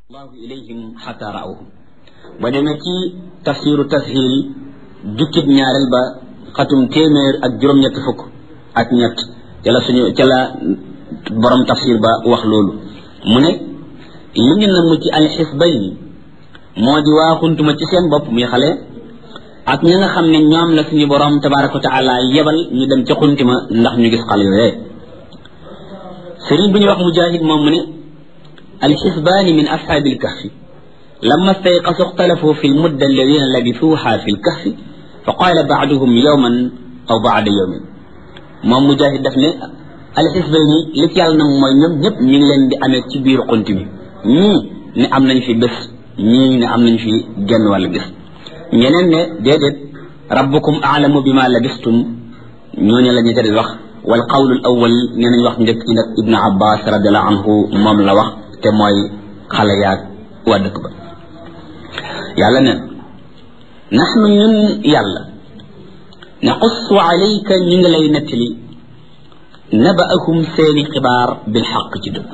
allahu ilayhim xata raawhum ba demee ci tafsiru tashil jukkib ñaareel ba xatum téeméer ak juróom-ñett fukk ak ñett ca la suñu ca la borom tafsir ba wax loolu mu ne li ñu namm ci alxisbayni moo di waa xuntuma ci seen bopp muy xale ak ñi nga xam ne ñoom la suñu borom tabaraka wa taala yebal ñu dem ca xuntima ndax ñu gis xale yooyee sëriñ bi ñu wax mujahid moom mu ne alxisbaani min ashaabi alkahfi لما استيقظوا اختلفوا في المدة الذين لبثوها في الكهف فقال بعضهم يوما أو بعد يوم moom mujahid daf ne alxisbayni li ci yàlla nag mooy ñoom ñëpp ñu ngi leen di amee ci biir xunt mi ñii ne am nañ fi bés ñii ne am nañ fi genn wàllu bés ñeneen ne déedéet rabbukum aalamu bi ma labistum ñooñu la ñu di wax wal qawlu awal nee nañ wax njëkk ci nag ibnu abbas radiallahu anhu moom la wax te mooy xale yaag waa dëkk ba yàlla neen naxnu ñun yàlla naqussu alayka ñu ngi lay nettali nabaahum seeni xibaar bil xaq ci dëgg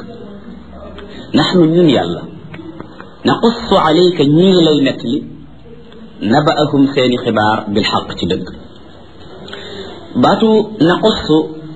naxnu ñun yàlla naqussu alayka ñu ngi lay nettali nabaahum seeni xibaar bil xaq ci dëgg baatu naqussu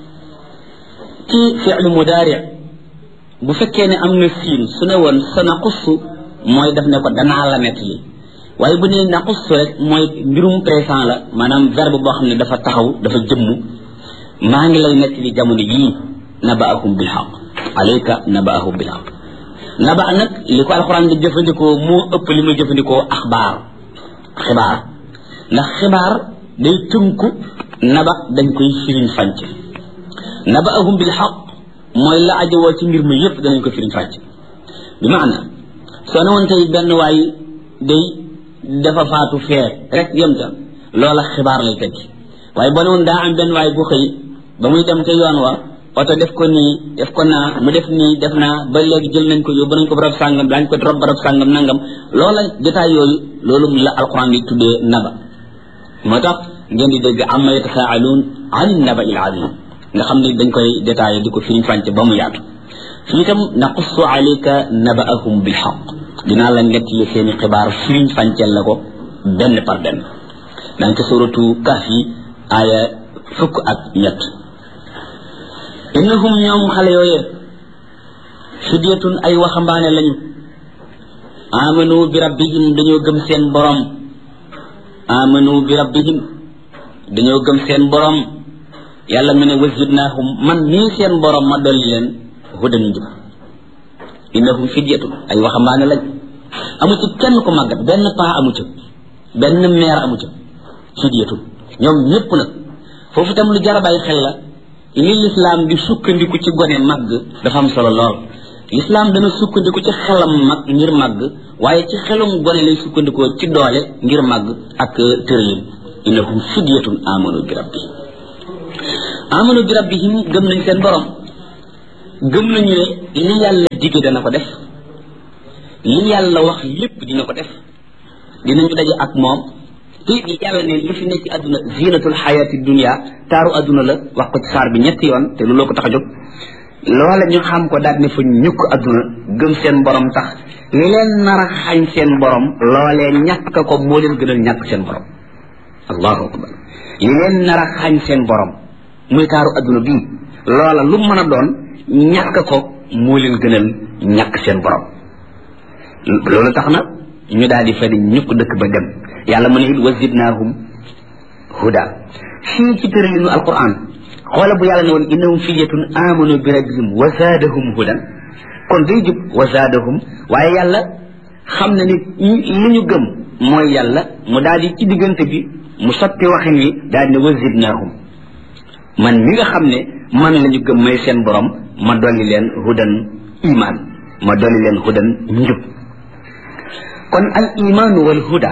ci fi'lu mudaari bu fekkee ne am na siin su ne woon sa naqussu mooy daf ne ko danaa la nettali waaye bu nee naqussu rek mooy mbirum présent la maanaam verbe boo xam ne dafa taxaw dafa jëmm maa ngi lay nettali jamono yii nabaahum bil xaq alayka nabaahum bil xaq naba nag li ko alxuraan di jëfandikoo moo ëpp li muy jëfandikoo axbaar xibaar ndax xibaar day tënku naba dañ koy firiñ fànc nabaahum bil xaq mooy la ajowoo ci mbir mi yëpp danañ ko firiñ fànc bi maana soo ne woon tey benn waay day dafa faatu fee rek yem ca loola xibaar lay tekki waaye boo ne woon daa am benn waay bu xëy ba muy dem ca yoon wa oto def ko nii def ko naa mu def nii def naa ba léegi jël nañ ko yóbbu nañ ko barab sàngam daañ ko rob barab sàngam nangam loola jotaay yooyu loolu la alquran di tuddee naba moo tax ngeen di dégg amma yatasaaluun an naba il azim nga xam ne dañ koy détaillé di ko firiñ fànc ba mu yaatu fii itam naqussu alayka nabaahum bil xaq dinaa la nettali seeni xibaar firiñ fàncel la ko benn par benn danga ko suratu kaf yi aaya fukk ak ñett innahum ñoom xale yooyee fidyatun ay waxambaane lañu amanu bi rabbihim dañoo gëm seen borom amanu bi rabbihim dañoo gëm seen borom yàlla mu ne wazidnaahum man nii seen borom ma dolli leen hudan njub innahum fidyatun ay waxambaane lañ amu ci kenn ku màggat benn paa amu ca benn meer amu ca fidyatun ñoom ñëpp nag foofu itam lu jar a bàyyi xel la li lislaam di sukkandiku ci gone màgg dafa am solo lool lislaam dana sukkandiku ci xelam mag ngir màgg waaye ci xelum gone lay sukkandikoo ci doole ngir màgg ak tërëyin innahum fidyatun amanu bi rabbihim amanu bi rabbihim gëm nañ seen borom gëm nañu ne li yàlla dige dana ko def li yàlla wax lépp dina ko def dinañu daje ak moom te yàlla ne li fi nekk ci àdduna zinatul xayaati dunia taaru àdduna la wax ko ci saar bi ñetti yoon te looloo ko tax a jóg loola ñu xam ko daal ne fa ñukk àdduna gëm seen borom tax li leen nar a xañ seen borom loolee ñàkk ko moo leen gënal ñàkk seen borom allahu akbar li leen nar a xañ seen borom muy taaru àdduna bii loola lu mën a doon ñàkk ko moo leen gënal ñàkk seen borom loolu tax na ñu daal di fa di ñukk dëkk ba dem yàlla mu ne it wazidnaahum huda fii ci tëralinu alquran xoola bu yàlla ne woon innahum fidyatun amanu bi rabbihim wa zaadahum hudan kon day jub wa zaadahum waaye yàlla xam na ni li ñu gëm mooy yàlla mu daal di ci diggante bi mu sotti waxin wi daal di ne wazidnaahum man mi nga xam ne man la ñu gëm may seen borom ma dolli leen hudan iman ma dolli leen hudan njub kon al imaanu wal huda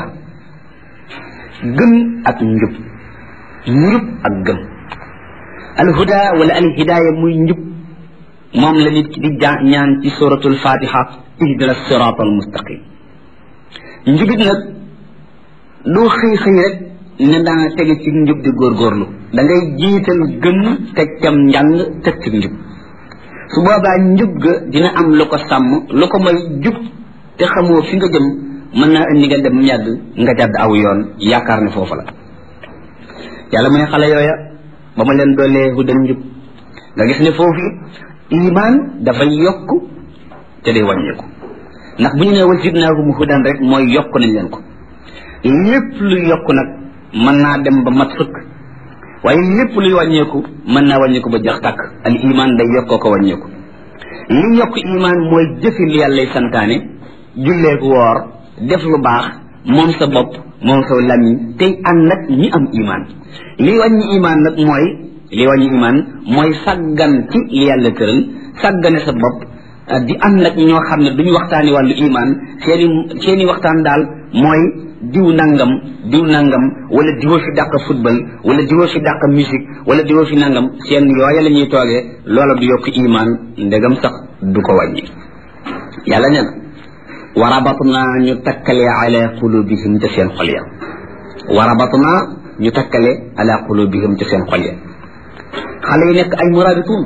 gëm ak njub njub ak gëm al huda wala al hidaaya muy njub moom la nit ki di ñaan ci suratul fatiha ihdina sirat al mustaqim njubit nag doo xëy xëy rek ne daa tege ci njub di góorgóorlu da ngay jiital gëm teg cam njàng teg ci njub su boobaa njub ga dina am lu ko sàmm lu ko may jub te xamoo fi nga jëm mën naa indi nga dem yàgg nga jàdd aw yoon yaakaar ne foofu la yàlla mu ne xale yooya ba ma leen doolee hudan njub nga gis ne foofu iman dafay yokk te day wàññeeku ndax bu ñu nee wazidnaahum hudan rek mooy yokk nañ leen ko lépp luy yokk nag mën naa dem ba mat sëkk waaye lépp luy wàññeeku mën naa wàññeeku ba jax tàkk al iman day yokkoo ko wàññeeku li yokk iman mooy jëfi li yàllay santaane julleeku woor def lu baax moom sa bopp moom sa lamiñ tey ànd nag ñi am iman li wàññi iman nag mooy li wàññi iman mooy sàggan ci li yàlla tëral sàggane sa bopp di ànd nag ñoo xam ne duñu waxtaani wàllu iman seeni seeni waxtaan daal mooy diw nangam diw nangam wala diwoo fi dàq football wala diwoo fi dàq musique wala diwoo fi nangam seen yooya la ñuy toogee loola du yokk iman ndegam sax du ko wàññi yàlla nee na warabatna ñu takkale ala qulubihim te seen xol ya warabatna ñu takkale ala qulubihim te seen xol ya xale yi nekk ay murabitun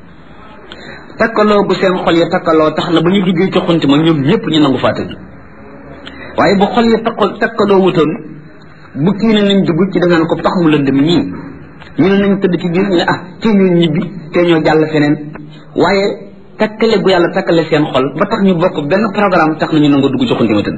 takkaloo bu seen xol ya takkaloo tax na ba ñu duggee ci xunti ma ñoom ñëpp ñu nangu faa tëdd waaye bu xol ya takkal takkaloo wutoon bu kii ne nañ dugg ci dangaan ko tax mu lëndëm ñii ñu ne nañ tëdd ci biir ñu ne ah tee ñoo ñibbi tee ñoo jàll feneen waaye takkale gu yàlla takkale seen xol ba tax ñu bokk benn programme tax na ñu nangu dugg ci xunti ma tëdd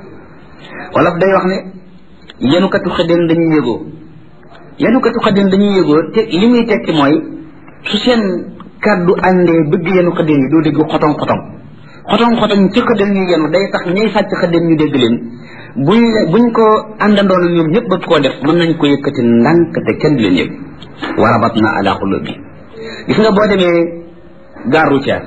wolof day wax ne yenukatu xëddeen dañuy yëgoo yenukatu xëddeen dañuy yëgoo te li muy tekki mooy su seen kàddu àndee bëgg yenu xëddeen yi doo dégg xotong xotong xotong xotong ci xëddeen ñu yenu day tax ñay sàcc xëddeen ñu dégg leen buñ buñ ko àndandoon ñoom ñëpp bëgg koo def mën nañ ko yëkkati ndànk te kenn du leen yëg warabat na ala xulubi gis nga boo demee gare routière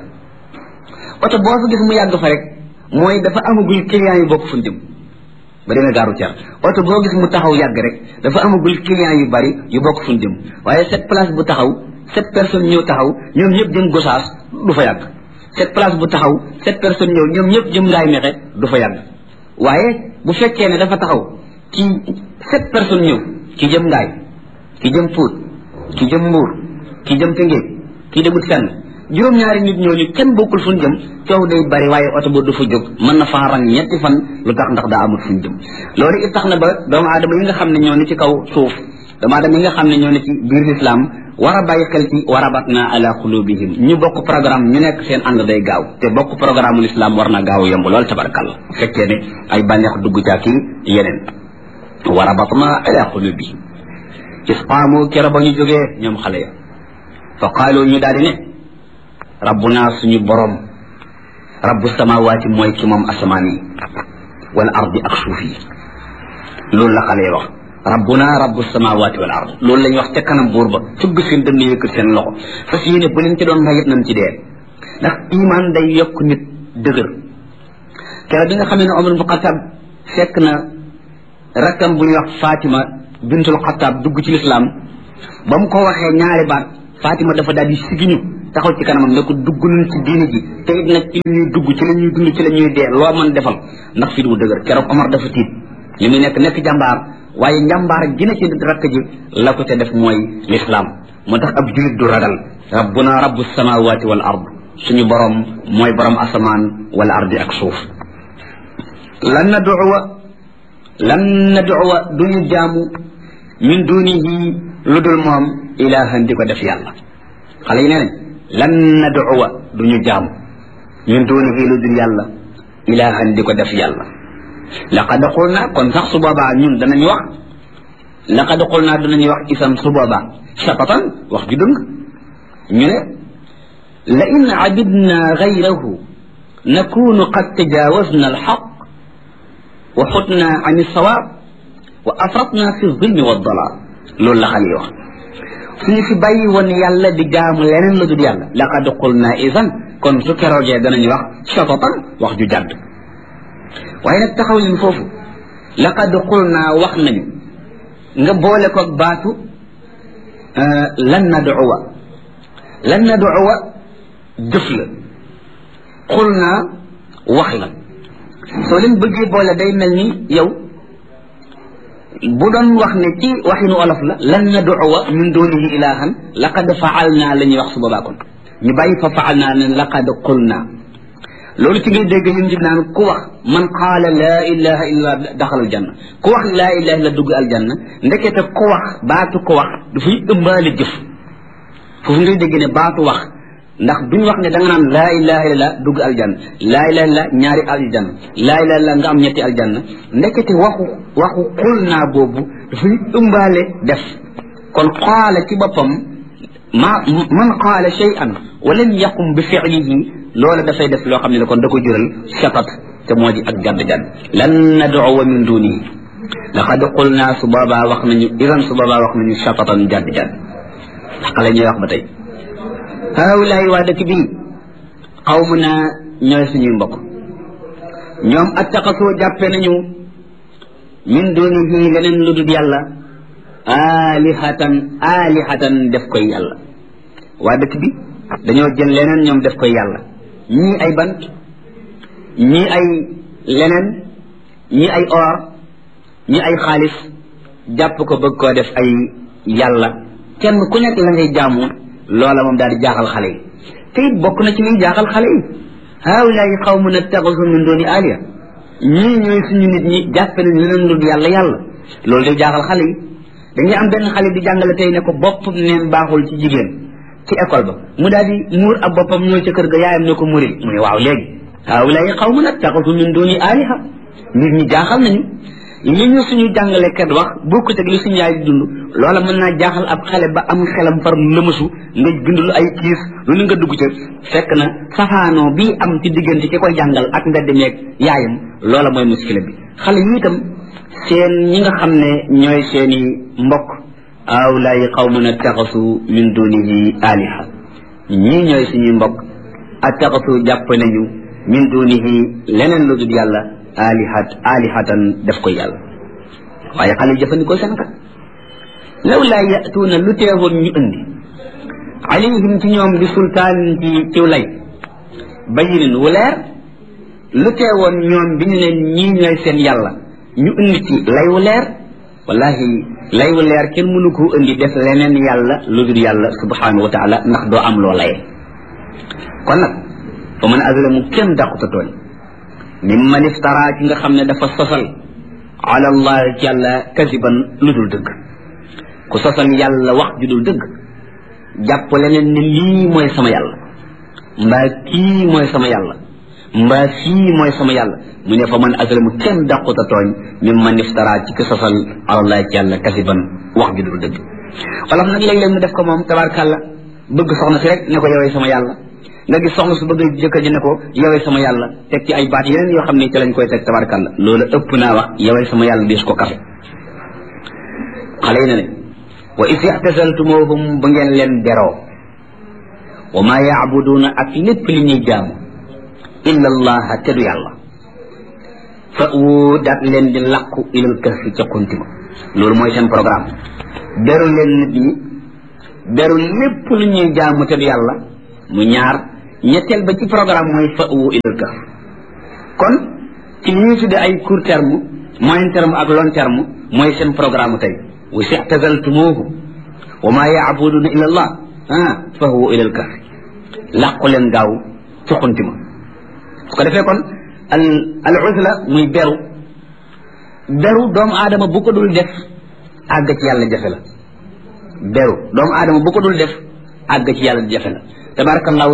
oto boo fa gis mu yàgg fa rek mooy dafa amagul client yu bokk fu jëm ba demee gare routière oto boo gis mu taxaw yàgg rek dafa amagul client yu bari yu bokk fu jëm waaye cette place bu taxaw sept personnes ñëw taxaw ñoom ñëpp jëm gosaas du fa yàgg cette place bu taxaw sept personnes ñëw ñoom ñëpp jëm ngaay mexe du fa yàgg waaye bu fekkee ne dafa taxaw ci sept personnes ñëw ki jëm ngaay ki jëm puut ki jëm mbuur ki jëm tëngéej ki demut fenn juróom-ñaari nit ñooñu kenn bokkul fu ñu jëm coow day bari waaye oto ba du fa jóg mën na faa rang ñetti fan lu tax ndax daa amul fu ñu jëm loolu it tax na ba doomu aadama yi nga xam ne ñoo ne ci kaw suuf doomu aadama yi nga xam ne ñoo ne ci biir lislaam war a bàyyi xel ci warabatna ala qulubihim ñu bokk programme ñu nekk seen ànd day gaaw te bokk programme l'islam war na gaaw yomb lool tabarkalla fekkee ne ay bànneex dugg ca kii yeneen warabatna ala qulubihim isqaamu kero ba ñu jógee ñoom xale ya fa qaalu ñu daal di ne rabbuna suñu borom rabbu samawaati mooy ki moom asamaan yi wal ardi ak suuf yi loolu la xale ya wax rabbuna rabbu samawati wal ard loolu la ñuy wax ca kanam buur ba fugg seen dënn yëkkat seen loxo fas yéene bu leen ci doon rayit nañ ci dee ndax iman day yokk nit dëgër kere bi nga xamee ne Omar bu Xataab fekk na rakkam bu ñuy wax Fatima bintul Xataab dugg ci lislaam ba mu ko waxee ñaari baat Fatima dafa daal di sigiñu taxaw ci kanamam ne ko dugg nañ ci diini ji te it nag ci la ñuy dugg ci la ñuy dund ci la ñuy dee loo mën defal ndax fi du dëgër keroog Omar dafa tiit li muy nekk nekk jàmbaar waaye njàmbaar gi na ci rakk ji la ko ca def mooy lislaam moo tax ab julit du ragal rabbuna rabbu samawati wal ard suñu borom mooy borom asamaan wal ardi ak suuf lan nad'uwa lan nad'uwa duñu jaamu min dunihi lu dul moom ilahan di ko def yàlla xale yi nee nañ lan nad'uwa duñu jaamu min dunihi lu dul yàlla ilahan di ko def yàlla laqad qulna kon sax su boobaa ñun danañ wax laqad qulna danañu wax isam su boobaa shatatan wax ju dëng ñu ne la in abidna gayrahu nakunu qad tajawazna alxaq wa xutna an alsawaab wa afratna fi zulmi wa dalal loolu la xale yi wax suñu fi bàyyi woon yàlla di jaamu leneen la dul yàlla laqad qulna isan kon su keroogee danañu wax shatatan wax ju jàdd waaye nag taxaw leen foofu laqad qulna wax nañu nga boole ko baatu lan nad'uwa lan nad'uwa jëf la qulna wax la soo leen bëggee boole day mel ni yow bu doon wax ne ci waxinu olof la lan nad'uwa min dunihi ilahan laqad fa'alna la ñuy wax su boobaa kon ñu bàyyi fa fa'alna ne laqad qulna loolu ci ngay dégg ñun jib naan ku wax man qaala laa ilaha illa daxal aljanna ku wax laa ilaha illa dugg aljanna ndekete ku wax baatu ko wax dafay ëmbaale jëf foofu ngay dégg ne baatu wax ndax duñ wax ne da nga naan laa ilaha illa dugg aljanna laa ilaha illa ñaari aljanna laa ilaha illa nga am ñetti aljanna ndekete waxu waxu xul naa boobu dafay ëmbaale def kon qaala ci boppam ma man qaala shay'an wa lam yaqum bi fi'lihi loola dafay def loo xam ne kon da ko jural shatat te moo di ak jadd jadd lan nad'uwa min dunihi laqad qulna su boobaa wax nañu idan su boobaa wax nañu shatatan jadd jadd xale ñuy wax ba tey haawulaay waa dëkk bii xawmu naa ñooy suñuy mbokk ñoom attaqasoo jàppe nañu min dunihi leneen lu dul yàlla alihatan alihatan def koy yàlla waa dëkk bi dañoo jël leneen ñoom def koy yàlla ñii ay bant ñii ay leneen ñii ay or ñii ay xaalis jàpp ko bëgg koo def ay yàlla kenn ku nekk la ngay jaamu loola moom daal di jaaxal xale yi te it bokk na ci liy jaaxal xale yi haawulaay xawmun attaxasu min dooni aliya ñii ñooy suñu nit ñi jàppe nañ leneen lu yàlla yàlla loolu day jaaxal xale yi dañuy am benn xale di jàngale tey ne ko bopp neen baaxul ci jigéen ci école ba mu daal di muur ab boppam ñëw ca kër ga yaayam ne ko muril mu ne waaw léegi haawulaay xawmun attaxasu min dooni aliha nit ñi jaaxal nañu li ñu suñu jàngalekat wax bokkut ak li suñu yaay di dund loola mën naa jaaxal ab xale ba am xelam far lëmasu nga bind lu ay kiis lu ni nga dugg ca fekk na safaanoo bii am ci diggante ki koy jàngal ak mbedd meeg yaayam loola mooy muskila bi xale yi itam seen ñi nga xam ne ñooy seeni mbokk awlaay qawmun attaxasu min dunihi aliha ñii ñooy suñuy mbokk attaxasu jàpp nañu min dunihi leneen lu dul yàlla alihat alihatan def ko yàlla waaye xale jëfandikoo seen kat law laa yatuuna lu teewoon ñu indi alayhim ci ñoom bi sultaan ci ciw lay bayinin wu leer lu teewoon ñoom bi ñu ne ñii ñooy seen yàlla ñu indi ci lay wu leer wallahi lay wu leer kenn mënu koo indi def leneen yàlla lu dul yàlla subhanahu wa taala ndax doo am loo laye kon nag fa man azlamu kenn dàquta tooñ mimman iftara ci nga xam ne dafa sosal ala allah ci yàlla kasiban lu dul dëgg ku sosal yàlla wax ju dul dëgg jàpp leneen ne lii mooy sama yàlla mbaa kii mooy sama yàlla mbaa fii mooy sama yàlla mu ne fa man azlamu kenn dàquta tooñ mimman iftara ci ki sosal ala allah ci yàlla kasiban wax ju dul dëgg wala nag léeg-léeg mu def ko moom tabarkàlla bëgg soxna si rek ne ko yowee sama yàlla nga gis soxna su bëgg jëkkër ji ne ko yowee sama yàlla teg ci ay baat yeneen yoo xam ne ci lañ koy teg tabarkàlla loolu ëpp naa wax yowee sama yàlla diis ko kafe xale yi ne ne wa is ixtasaltumuhum ba ngeen leen beroo wa maa yaabuduuna ak lépp li ñuy jaamu illa allaha te du yàlla fa wu daat leen di làqu ilal kahfi ca kuntima loolu mooy seen programme beru leen nit ñi beru lépp lu ñuy jaamu te du yàlla mu ñaar ñetteel ba ci programme mooy fa wu ilal kahf kon ci li ñuy tudde ay court terme moyen terme ak long terme mooy seen programme tey wa sixtazaltumuuhu wa maa yaabuduuna illa allah ah fa huwa ilal kahf làqu leen gaaw ci xuntima su ko defee kon al al uzla muy beru beru doomu aadama bu ko dul def àgg ci yàlla jafe la beru doomu aadama bu ko dul def àgg ci yàlla jafe la tabarakallahu